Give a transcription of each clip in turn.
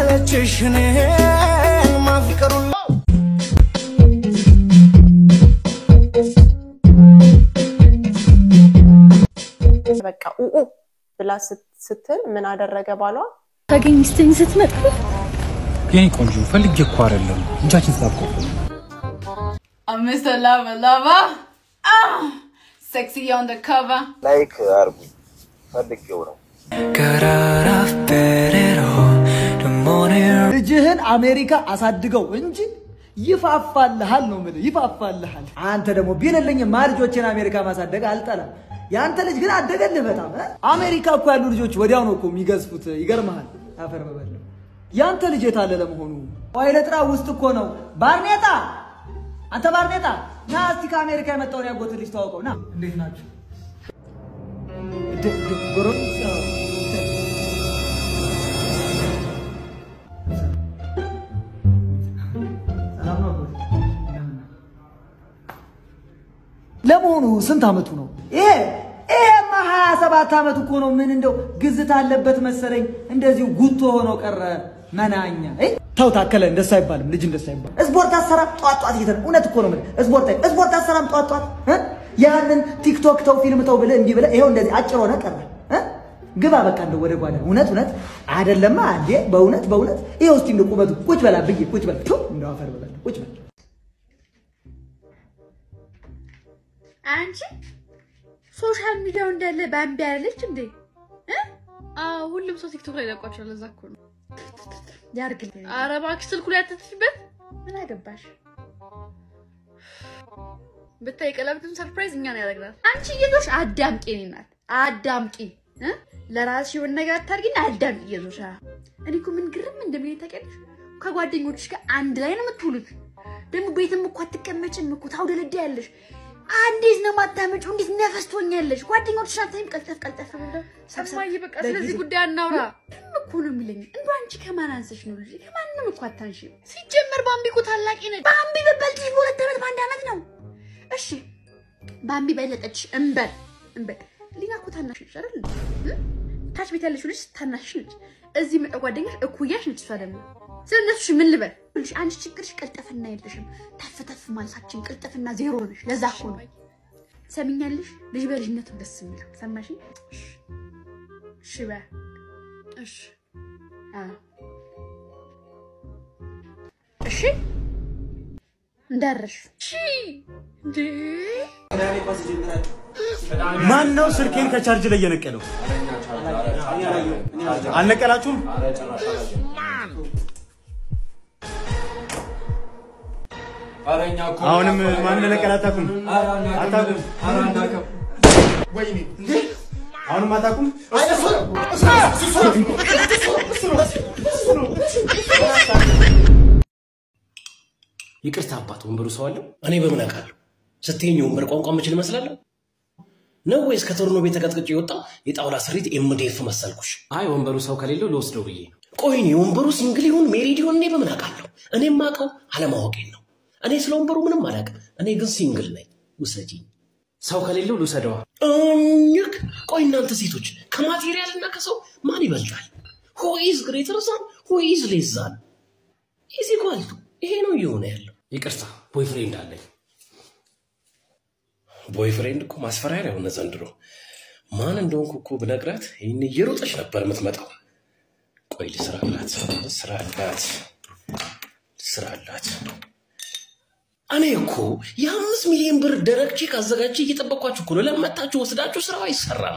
ሰለችሽ እኔን ማፍቀሩን በቃ ኡኡ ብላ ስት- ስትል ምን አደረገ ባሏ? ታገኝ ስትኝ ስትመጣ የኔ ቆንጆ ፈልጌ እኮ አይደለም እጃችን ተጣብቆ I'm Mr. Lover Lover. Ah, sexy on the cover. ላይክ አርጉ ፈልጌው ነው። ልጅህን አሜሪካ አሳድገው እንጂ ይፋፋልሃል ነው የምልህ፣ ይፋፋልሃል። አንተ ደግሞ ቢልልኝማ ልጆችን አሜሪካ ማሳደግ አልጠላም። የአንተ ልጅ ግን አደገልህ በጣም እ? አሜሪካ እኮ ያሉ ልጆች ወዲያው ነው እኮ የሚገዝፉት። ይገርመሃል። አፈር በበለው የአንተ ልጅ የታለ ለመሆኑ? ኃይለ ጥራ ውስጥ እኮ ነው። ባርኔጣ፣ አንተ ባርኔጣ ና እስቲ ከአሜሪካ የመጣውን ያጎት ልጅ ተዋውቀው ና። እንዴት ናቸው? ድ- ድ- ጎረቤት ያው ሰላም ነው አጎቴ? እንደምን ነህ? ለመሆኑ ስንት አመቱ ነው? ይሄ ይሄማ ሀያ ሰባት አመቱ እኮ ነው። ምን እንደው ግዝት አለበት መሰለኝ። እንደዚሁ ጉቶ ሆኖ ቀረ መናኛ። እይ፣ ተው ታከለ፣ እንደሱ አይባልም። ልጅ እንደሱ አይባልም። ስፖርት አሰራም ጧት ጧት እየተ እውነት እኮ ነው የምልህ። ስፖርት አይ- ስፖርት አሰራም ጧት ጧት እ? ያንን ቲክቶክ ተው ፊልም ተው ብለህ እንዲህ ብለህ ይኸው እንደዚህ አጭር ሆነ ቀረ እ? ግባ በቃ እንደው ወደ ጓዳ። እውነት እውነት አይደለማ እንዴ! በእውነት በእውነት ይኸው እስቲ እንደው ቁመቱ ቁጭ በላ ብዬ ቁጭ በል ቱ እንደው አፈር በላ ቁጭ በል አንቺ ሶሻል ሚዲያው እንዳለ ባምቢ ያለች እንዴ? እ? አዎ ሁሉም ሰው ቲክቶክ ላይ ለቋቸዋል። ለዛ እኮ ነው። ያርግልኝ። ኧረ እባክሽ ስልኩ ላይ አትጥፊበት። ምን አገባሽ? ብታይ ቀለበትም ሰርፕራይዝ እኛን ያደርግናል። አንቺ እየዞሽ አዳምቂ እኔ ናት አዳምቂ እ? ለራስሽ የሆነ ነገር አታርጊና አዳምቂ እየዞሽ አ። እኔ እኮ ምን ግርም እንደሚለኝ ታውቂያለሽ? ከጓደኞችሽ ጋር አንድ ላይ ነው የምትውሉት። ደግሞ ቤትም እኮ አትቀመጭም እኮ ታውደለዳያለሽ። እንዴት ነው ማታመጪው? እንዴት ነፈስ ትሆኛለሽ? ጓደኞችሽ አታይም? ቀልጠፍ ቀልጠፍ ብለው ሰብሰብ እማዬ በቃ በጊዜ- ስለዚህ ጉዳይ አናውራ። ምንም እኮ ነው የሚለኝ። እንዶ አንቺ ከማን አንሰሽ ነው ልጅ? ከማንም እኮ አታንሺም። ሲጀመር ባምቢ እኮ ታላቂ ነች። ባምቢ በበልጥሽ በሁለት ዓመት በአንድ ዓመት ነው። እሺ ባምቢ በለጠች እንበል እንበል። ሊና እኮ ታናሽ ነች አይደል? እ? ታች ቤት ያለችው ልጅ ታናሽ ነች። እዚህ መጣ ጓደኛሽ እኩያሽ ነች። እሷ ደግሞ ስለ እነሱሽ ምን ልበል? ልጅ አንቺ ችግርሽ ቅልጥፍና የለሽም። ተፍ ተፍ ማለታችን ቅልጥፍና ዜሮ ነሽ። ለዛ እኮ ነው ሰሚኛለሽ። ልጅ በልጅነቱ ደስ የሚለው ሰማሽ? እሺ በያ እሺ አዎ። እሺ እንዳረሽ እሺ እንዴ ማን ነው ስልኬን ከቻርጅ ላይ የነቀለው? አልነቀላችሁም? አሁንም ማን እንደነቀለ አታውቁም? አታውቁም? አሁንም አታውቁም? ይቅርታ አባት፣ ወንበሩ ሰው አለው? እኔ በምን አውቃለሁ? ስትይኝ የወንበር ቋንቋ ምችል እመስላለሁ ነው ወይስ ከቶርኖ ቤት ተቀጥቅጬ የወጣ የጣውላ ስሪት ኤምዴፍ መሰልኩሽ? አይ ወንበሩ ሰው ከሌለው ልወስደው ብዬ ነው። ቆይ እኔ ወንበሩ ሲንግል ይሁን ሜሪድ ይሁን እኔ በምን አውቃለሁ? እኔ የማውቀው አለማወቄን ነው። እኔ ስለ ወንበሩ ምንም አላውቅም። እኔ ግን ሲንግል ነኝ። ውሰጂኝ። ሰው ከሌለው ልውሰደዋ። እኝክ ቆይ እናንተ ሴቶች ከማቴሪያል እና ከሰው ማን ይበልጣል? ሁ ኢዝ ግሬተር ዛን ሁ ኢዝ ሌስ ዛን ኢዝ ኢኳል ቱ ይሄ ነው እየሆነ ያለው። ይቅርታ ቦይፍሬንድ አለኝ። ቦይፍሬንድ እኮ ማስፈራሪያ ሆነ ዘንድሮ። ማን እንደሆንኩ እኮ ብነግራት ይህን እየሮጠች ነበር የምትመጣው። ቆይ ልስራ አላት፣ ልስራ አላት፣ ልስራ አላት። እኔ እኮ የአምስት ሚሊዮን ብር ደረቅ ቼክ አዘጋጅቼ እየጠበቅኳችሁ እኮ ነው። ለመታችሁ ወስዳችሁ ስራው አይሰራም።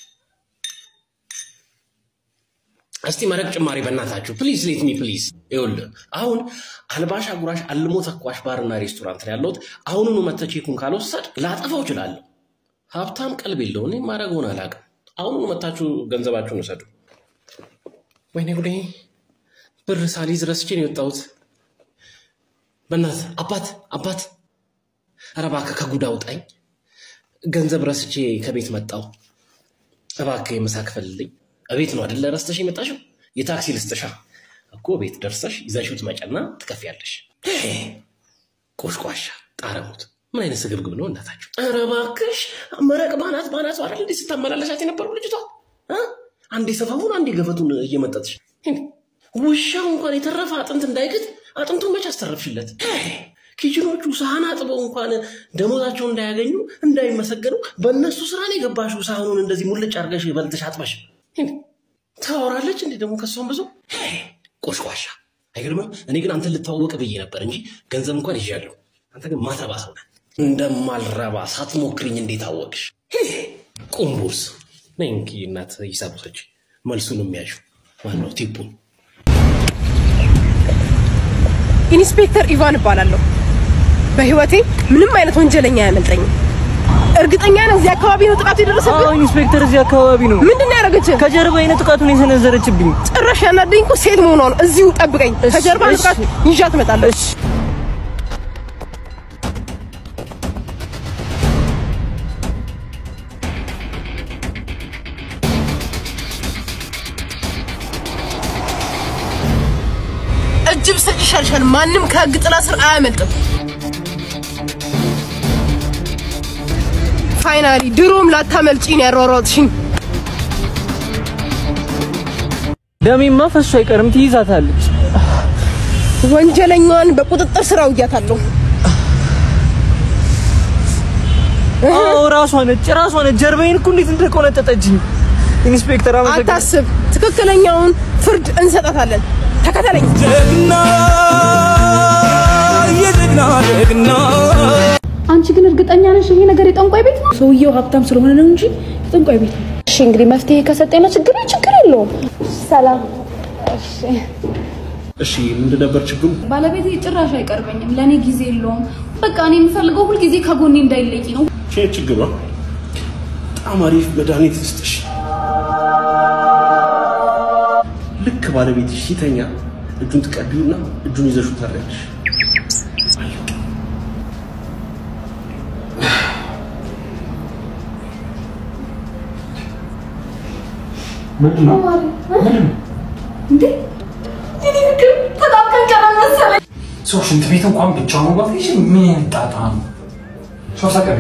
እስቲ መረቅ ጭማሪ በእናታችሁ ፕሊዝ ሌት ሚ ፕሊዝ። ይኸውልህ አሁን አልባሽ አጉራሽ አልሞ ተኳሽ ባርና ሬስቶራንት ነው ያለሁት። አሁኑኑ መተህ ቼኩን ካልወሰድ ላጠፋው እችላለሁ። ሀብታም ቀልብ የለው። እኔ ማድረገውን አላውቅም። አሁኑኑ መታችሁ ገንዘባችሁን ውሰዱ። ወይኔ ጉዴ! ብር ሳሊዝ ረስቼ ነው የወጣሁት። በእናትህ አባት አባት፣ ኧረ እባክህ ከጉድ አውጣኝ። ገንዘብ ረስቼ ከቤት መጣሁ። እባክህ የምሳ ክፈልልኝ። እቤት ነው አይደለ ረስተሽ የመጣሽው? የታክሲ ልስጥሻ እኮ ቤት ደርሰሽ ይዘሽው ትመጫና ትከፍያለሽ። ቆሽቋሻ ጣረሙት። ምን አይነት ስግብግብ ነው እናታችሁ? ኧረ እባክሽ መረቅ ባናት ባናት አይደል እንዴ ስታመላለሻት የነበረው ልጅቷ እ? አንዴ ሰፈፉን አንዴ ገፈቱን እየመጠጥሽ ውሻው እንኳን የተረፈ አጥንት እንዳይግጥ አጥንቱን መች አስተረፍሽለት? ኪችኖቹ ሳህን አጥበው እንኳን ደሞዛቸውን እንዳያገኙ እንዳይመሰገኑ በእነሱ ስራ ነው የገባሽው። ሳህኑን እንደዚህ ሙልጭ አድርገሽ በልተሽ አጥበሽ ታወራለች እንዴ ደግሞ ከሷም ብዙ ቆሽቋሻ። አይገርምም? እኔ ግን አንተን ልታወቅ ብዬ ነበር እንጂ ገንዘብ እንኳን ይዣለሁ። አንተ ግን ማትረባ ሰው ነህ። እንደማልረባ ሳትሞክርኝ እንዴት አወቅሽ? ቁምቡርስ ነይ እንኪ እናት ሂሳብ ውሰጂ። መልሱን የሚያሹ ማነው ቲፑን ኢንስፔክተር ኢቫን እባላለሁ። በህይወቴ ምንም አይነት ወንጀለኛ አያመልጠኝም። እርግጠኛ ነህ እዚህ አካባቢ ነው ጥቃቱ የደረሰብህ? ኢንስፔክተር እዚህ አካባቢ ነው። ምንድን ነው ያደረገችህ? ከጀርባ አይነት ጥቃቱን የሰነዘረችብኝ። ጭራሽ ያናደኝ እኮ ሴት መሆኗ ነው። እዚሁ ጠብቀኝ፣ ከጀርባ ነው እሺ። ጥቃት ይዣት እመጣለሁ። እጅ ብሰጥ ይሻልሻል። ማንም ከህግ ጥላ ስር አያመልጥም። ፋይናሊ ድሮም ላታመልጪኝ ያሯሯጥሽኝ። ደሜማ ፈሱ አይቀርም፣ ትይዛታለች። ወንጀለኛዋን በቁጥጥር ስር አውያታለሁ። አዎ ራሷ ነች፣ ራሷ ነች። ጀርባዬን እኮ እንዴት እንደቆነጠጠችኝ። ኢንስፔክተር አመሰግናለሁ። አታስብ፣ ትክክለኛውን ፍርድ እንሰጣታለን። ተከተለኝ። ጀግና የጀግና ጀግና አንቺ ግን እርግጠኛ ነሽ ይሄ ነገር የጠንቋይ ቤት ነው? ሰውየው ሀብታም ስለሆነ ነው እንጂ የጠንቋይ ቤት ነው። እሺ እንግዲህ መፍትሄ ከሰጠኝ ነው ችግር ችግር የለውም። ሰላም። እሺ ምንድን ነበር ችግሩ? ባለቤቴ ጭራሽ አይቀርበኝም፣ ለእኔ ጊዜ የለውም። በቃ እኔ የምፈልገው ሁልጊዜ ከጎኔ እንዳይለቂ ነው። ቼ ችግሯ በጣም አሪፍ መድኃኒት ልስጥሽ። ልክ ባለቤትሽ ሲተኛ እጁን ትቀቢውና እጁን ይዘሹ ታሪያለሽ። እንዴ እኔ ፍቅር በጣም ቀንቀራ መሰለኝ። ሰው ሽንት ቤት እንኳን ብቻውን መግባት ይችል ምን አይነት ጣጣ ነው? ሰው ሳቀኝ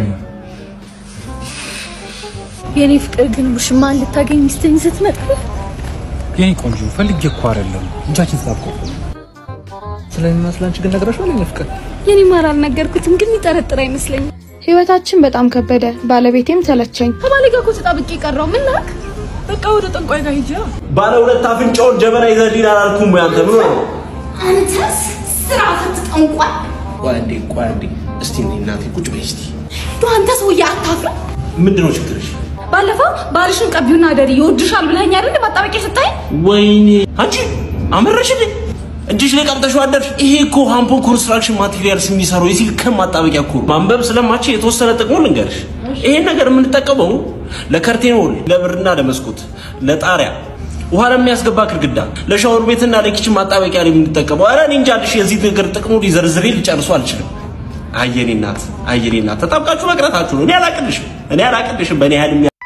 የኔ ፍቅር ግን ውሽማ እንድታገኝ ሚስትኝ ስትመጣ የኔ ቆንጆ ፈልጌ እኮ አይደለም እጃችን ስላቆቁ ስለሚመስል አንቺ ግን ነግረሽዋል የኔ ፍቅር? የኔ ማር አልነገርኩትም፣ ግን ይጠረጥር አይመስለኝም። ህይወታችን በጣም ከበደ፣ ባለቤቴም ተለቸኝ። ከባሌ ጋር እኮ ተጣብቄ ቀረው። ምን ላክ? በቃ ወደ ጠንቋይ ጋር ሂጅ። ባለ ሁለት አፍንጫውን ጀበና ይዘህልኝ አላልኩም ወይ አንተ? ምን ሆነህ ነው? አንተስ ስራ ፈትጠንቋል። ቆይ አንዴ ቆይ አንዴ እስቲ እኔ እናቴ ቁጭ በይ እስቲ። እንደው አንተ ሰውዬ አታፍርም? ምንድን ነው ችግርሽ? ባለፈው ባልሽን ቀቢውና አደሪ ይወድሻል ብለኸኝ አይደል? ማጣበቂያ ስታይ ወይኔ አንቺ አመረሽልኝ። እጅሽ ላይ ቀምጠሽው አደርሽ። ይሄ እኮ ሃምፖ ኮንስትራክሽን ማቴሪያልስ የሚሰራው የሲሊከን ማጣበቂያ እኮ ነው። ማንበብ ስለማች የተወሰነ ጥቅሙ ልንገርሽ። ይሄን ነገር የምንጠቀመው ለከርቴን ወል፣ ለብርና ለመስኮት፣ ለጣሪያ ውሃ ለሚያስገባ ግድግዳ፣ ለሻወር ቤትና ለኪችን ማጣበቂያ ነው የምንጠቀመው። ኧረ እኔ እንጃ ልሽ የዚህ ነገር ጥቅሙ ሊዘርዝሬ ሊጨርሱ አልችልም። አየኔ እናት አየኔ እናት ተጣብቃችሁ መቅረታችሁ ነው። እኔ አላቅልሽም እኔ አላቅልሽም በእኔ ያህል የሚያ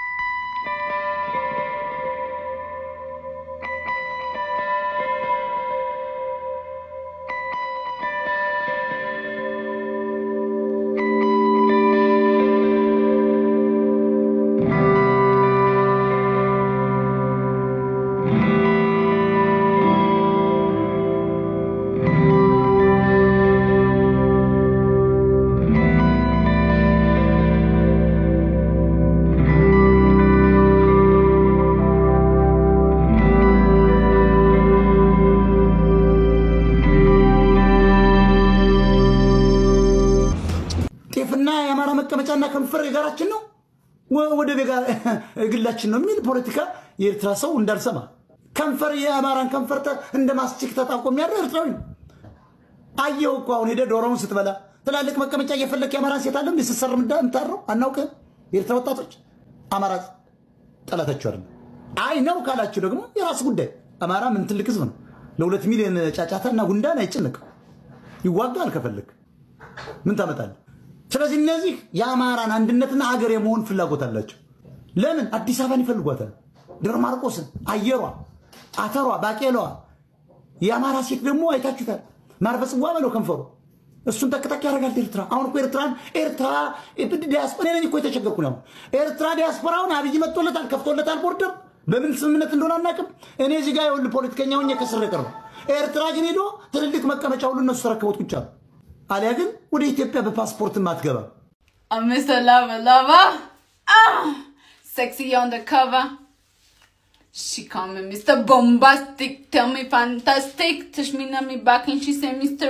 ጤፍና የአማራ መቀመጫና ከንፈር የጋራችን ነው ወ- ወደ ቤጋ ግላችን ነው የሚል ፖለቲካ የኤርትራ ሰው እንዳልሰማ ከንፈር የአማራን ከንፈር ተ- እንደ ማስቲክ ተጣብቆ የሚያደር ኤርትራዊ ነው። አየው እኮ አሁን ሄደ ዶሮውን ስትበላ ትላልቅ መቀመጫ እየፈለክ የአማራን ሴት አለ እንዲ ስትሰር ምታረው አናውቅም። የኤርትራ ወጣቶች አማራ ጠላታችሁ አይደለም። አይ ነው ካላችሁ ደግሞ የራሱ ጉዳይ። አማራ ምን ትልቅ ህዝብ ነው። ለሁለት ሚሊዮን ጫጫታና ጉንዳን አይጨነቅም። ይዋጋል ከፈለግ ምን ታመጣለህ? ስለዚህ እነዚህ የአማራን አንድነትና ሀገር የመሆን ፍላጎት አላቸው። ለምን አዲስ አበባን ይፈልጓታል? ደብረ ማርቆስን፣ አየሯ፣ አተሯ፣ ባቄላዋ። የአማራ ሴት ደግሞ አይታችሁታል። ማርፈ ጽዋ በለው ከንፈሩ እሱን ጠቅጠቅ ያደርጋል ኤርትራ። አሁን እኮ ኤርትራን ኤርትራ ዲያስፖራ እኔ ነኝ እኮ የተቸገርኩ ነው። ኤርትራ ዲያስፖራውን አብይ መጥቶለታል፣ ከፍቶለታል ቦርደር በምን ስምምነት እንደሆነ አናውቅም። እኔ እዚህ ጋር የሁሉ ፖለቲከኛ ሆኜ ከስር ቀረው። ኤርትራ ግን ሄዶ ትልልቅ መቀመጫ ሁሉ እነሱ ተረክቦት ብቻ ነው። አሊያ ግን ወደ ኢትዮጵያ በፓስፖርትም አትገባም። I'm Mr. Lover Lover. Ah, sexy on the cover. She call me Mr. Bombastic, tell me fantastic. Touch me on me back and she say Mr.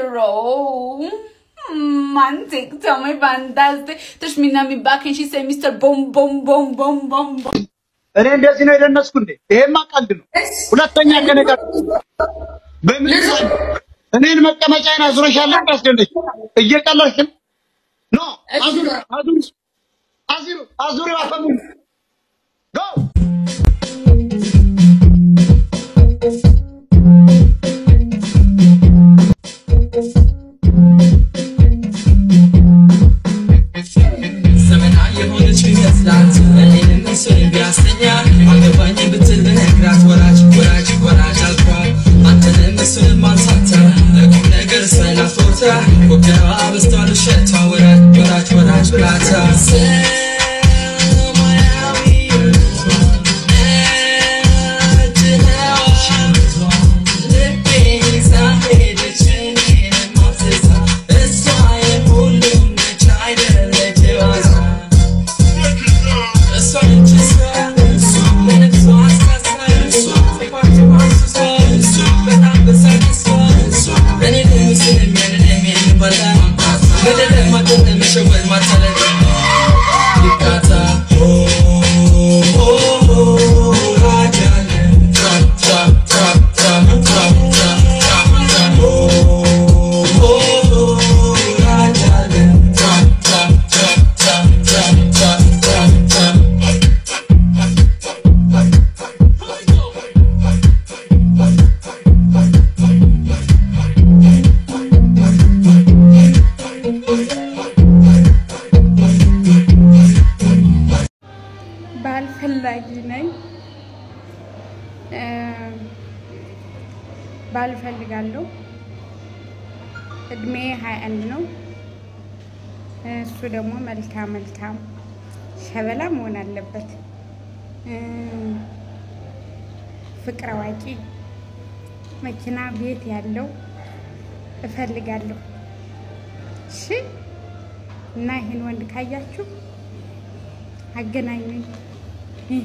Romantic, tell me fantastic. Touch me on me back and she say Mr. Boom Boom Boom Boom Boom Boom. እኔ እንደዚህ ነው የደነስኩ እንዴ? ይሄማ ቀልድ ነው። ሁለተኛ ከነገር በምን እኔን መቀመጫዬን አዙረሻል እንዳስደነች እየቀለድሽ ነው። ኖ አዙሪ አዙሪ አዙሪ አዙሪ አፈሙ ጎ ዘመናዊ የሆነች ቢመስላት እኔንም እሱን ቢያስተኛ አገባኝ ብትል ብነግራት ወራጅ ወራጅ ወራጅ አልኳት አንተንም እሱንም አንሳታ ለቁም ነገር ሰላፎታ ወገባ በስቷል ውሸቷ ወራጅ ወራጅ ወራጅ ብላታ ባል ፈላጊ ነኝ። ባል እፈልጋለሁ። እድሜ ሀያ አንድ ነው። እሱ ደግሞ መልካም መልካም ሸበላ መሆን አለበት። ፍቅር አዋቂ፣ መኪና፣ ቤት ያለው እፈልጋለሁ። እሺ። እና ይህን ወንድ ካያችሁ አገናኙኝ። ይሄ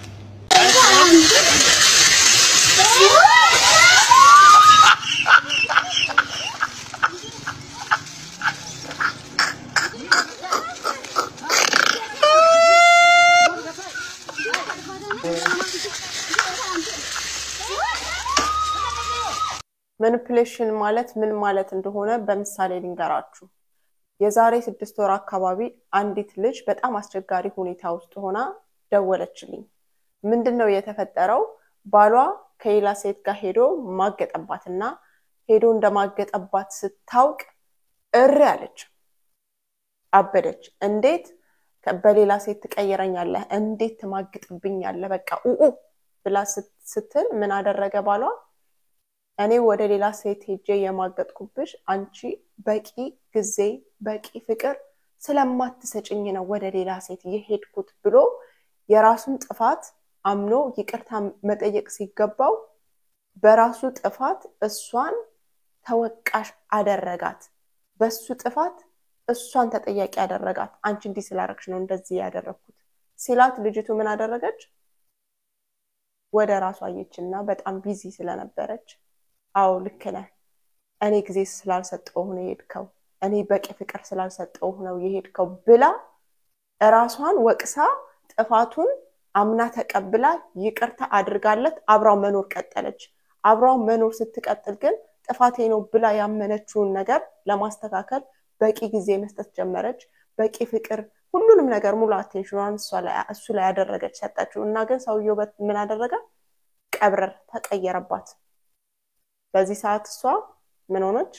ማኒፕሌሽን ማለት ምን ማለት እንደሆነ በምሳሌ ልንገራችሁ። የዛሬ ስድስት ወር አካባቢ አንዲት ልጅ በጣም አስቸጋሪ ሁኔታ ውስጥ ሆና ደወለችልኝ። ምንድን ነው የተፈጠረው? ባሏ ከሌላ ሴት ጋር ሄዶ ማገጠባትና ሄዶ እንደማገጠባት ስታውቅ እሪ አለች፣ አበደች። እንዴት በሌላ ሴት ትቀይረኛለህ? እንዴት ትማግጥብኛለህ? በቃ ኡኡ ብላ ስትል ምን አደረገ ባሏ? እኔ ወደ ሌላ ሴት ሄጄ የማገጥኩብሽ አንቺ በቂ ጊዜ በቂ ፍቅር ስለማትሰጭኝ ነው ወደ ሌላ ሴት የሄድኩት ብሎ የራሱን ጥፋት አምኖ ይቅርታ መጠየቅ ሲገባው በራሱ ጥፋት እሷን ተወቃሽ አደረጋት። በሱ ጥፋት እሷን ተጠያቂ አደረጋት። አንቺ እንዲህ ስላረግሽ ነው እንደዚህ ያደረግኩት ሲላት ልጅቱ ምን አደረገች? ወደ ራሷ አየችና በጣም ቢዚ ስለነበረች አዎ ልክ ነህ፣ እኔ ጊዜ ስላልሰጠው ነው የሄድከው፣ እኔ በቂ ፍቅር ስላልሰጠው ነው የሄድከው ብላ እራሷን ወቅሳ ጥፋቱን አምና ተቀብላ ይቅርታ አድርጋለት አብራው መኖር ቀጠለች። አብራው መኖር ስትቀጥል ግን ጥፋቴ ነው ብላ ያመነችውን ነገር ለማስተካከል በቂ ጊዜ መስጠት ጀመረች። በቂ ፍቅር፣ ሁሉንም ነገር ሙሉ አቴንሽኗን እሱ ላይ ያደረገች ሰጠችው እና ግን ሰውየው ምን አደረገ? ቀብረር ተቀየረባት። በዚህ ሰዓት እሷ ምን ሆነች?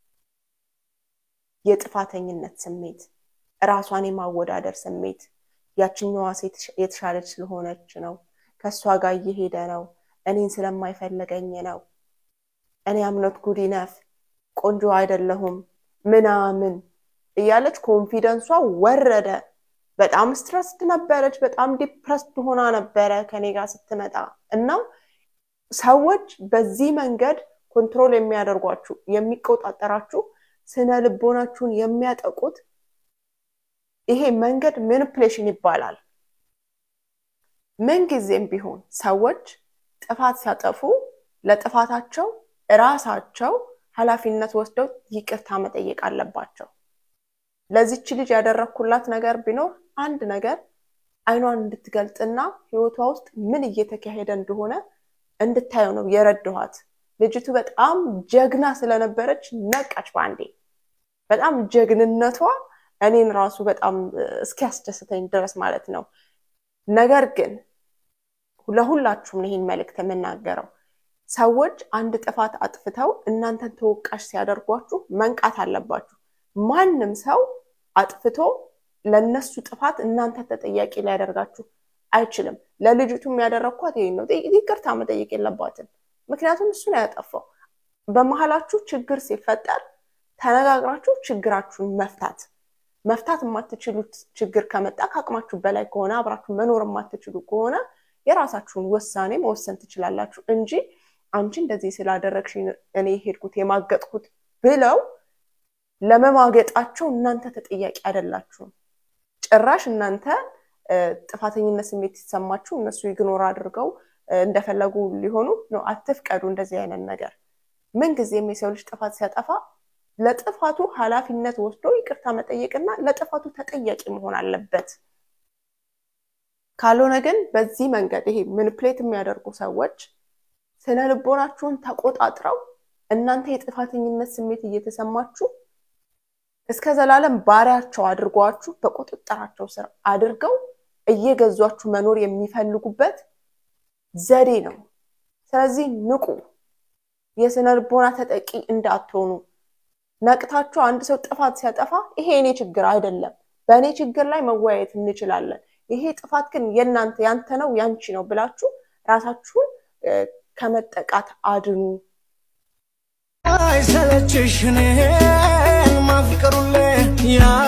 የጥፋተኝነት ስሜት፣ ራሷን የማወዳደር ስሜት ያችኛዋ ሴት የተሻለች ስለሆነች ነው፣ ከእሷ ጋር እየሄደ ነው፣ እኔን ስለማይፈለገኝ ነው፣ እኔ አምኖት ጉድ ኢነፍ ቆንጆ አይደለሁም ምናምን እያለች ኮንፊደንሷ ወረደ። በጣም ስትረስድ ነበረች። በጣም ዲፕረስድ ሆና ነበረ ከኔ ጋር ስትመጣ እና ሰዎች በዚህ መንገድ ኮንትሮል የሚያደርጓችሁ የሚቆጣጠራችሁ ስነ ልቦናችሁን የሚያጠቁት ይሄ መንገድ ማኒፕሌሽን ይባላል። ምንጊዜም ቢሆን ሰዎች ጥፋት ሲያጠፉ ለጥፋታቸው እራሳቸው ኃላፊነት ወስደው ይቅርታ መጠየቅ አለባቸው። ለዚች ልጅ ያደረግኩላት ነገር ቢኖር አንድ ነገር አይኗን እንድትገልጥና ህይወቷ ውስጥ ምን እየተካሄደ እንደሆነ እንድታየው ነው የረድኋት። ልጅቱ በጣም ጀግና ስለነበረች ነቃች በአንዴ። በጣም ጀግንነቷ እኔን ራሱ በጣም እስኪያስደስተኝ ድረስ ማለት ነው። ነገር ግን ለሁላችሁም ነው ይህን መልእክት የምናገረው። ሰዎች አንድ ጥፋት አጥፍተው እናንተን ተወቃሽ ሲያደርጓችሁ መንቃት አለባችሁ። ማንም ሰው አጥፍቶ ለነሱ ጥፋት እናንተ ተጠያቂ ሊያደርጋችሁ አይችልም። ለልጅቱ የሚያደረግኳት ይሄን ነው። ይቅርታ መጠየቅ የለባትም። ምክንያቱም እሱ ነው ያጠፋው። በመሀላችሁ ችግር ሲፈጠር ተነጋግራችሁ ችግራችሁን መፍታት መፍታት የማትችሉት ችግር ከመጣ ከአቅማችሁ በላይ ከሆነ አብራችሁ መኖር የማትችሉ ከሆነ የራሳችሁን ውሳኔ መወሰን ትችላላችሁ እንጂ አንቺ እንደዚህ ስላደረግሽ እኔ ሄድኩት የማገጥኩት ብለው ለመማገጣቸው እናንተ ተጠያቂ አይደላችሁም። ጭራሽ እናንተ ጥፋተኝነት ስሜት ሲሰማችሁ እነሱ ኢግኖር አድርገው እንደፈለጉ ሊሆኑ ነው። አትፍቀዱ እንደዚህ አይነት ነገር። ምንጊዜም የሰው ልጅ ጥፋት ሲያጠፋ ለጥፋቱ ኃላፊነት ወስዶ ይቅርታ መጠየቅና ለጥፋቱ ተጠያቂ መሆን አለበት። ካልሆነ ግን በዚህ መንገድ ይሄ ምንፕሌት የሚያደርጉ ሰዎች ስነ ልቦናችሁን ተቆጣጥረው እናንተ የጥፋተኝነት ስሜት እየተሰማችሁ እስከ ዘላለም ባሪያቸው አድርጓችሁ በቁጥጥራቸው ስር አድርገው እየገዟችሁ መኖር የሚፈልጉበት ዘዴ ነው። ስለዚህ ንቁ፣ የስነ ልቦና ተጠቂ እንዳትሆኑ። ነቅታችሁ አንድ ሰው ጥፋት ሲያጠፋ ይሄ የኔ ችግር አይደለም፣ በእኔ ችግር ላይ መወያየት እንችላለን፣ ይሄ ጥፋት ግን የእናንተ ያንተ ነው ያንቺ ነው ብላችሁ ራሳችሁን ከመጠቃት አድኑ። አይሰለችሽ እኔን ማፍቀሩልህ ያ